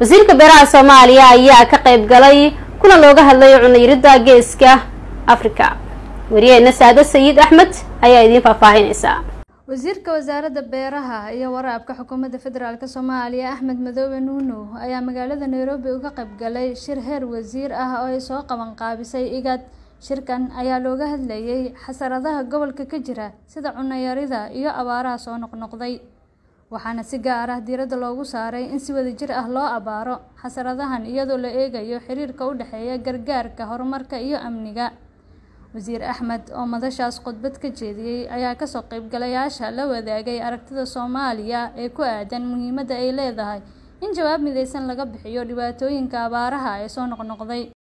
wasiirka beeraha soomaaliya ayaa ka qayb galay kuna looga hadlay cunayirida geeska afrika wariyeena saado sayid axmed ayaa idiin faahfaahinaysa wasiirka wasaaradda beeraha iyo waraabka xukuumadda federaalk soomaaliya axmed madoobe nuuno ayaa magaalada nairobi uga qayb galay shir heer wasiir ah oo ay soo qaban qaabisay igad shirkan ayaa looga hadlayay xasaradaha gobolka ka jira sida cunayarida iyo abaaraha soo noqnoqday waxaana si gaar ah diiradda loogu saaray in si wadajir ah loo abaaro xasaradahan iyadoo la eegayo xiriirka u dhexeeya gargaarka horumarka iyo amniga wasiir axmed oo madashaas khudbad ka jeediyey ayaa kasoo qaybgalayaasha la wadaagay aragtida soomaaliya ee ku aadan muhiimadda ay leedahay in jawaab midaysan laga bixiyo dhibaatooyinka abaaraha ee soo noqnoqday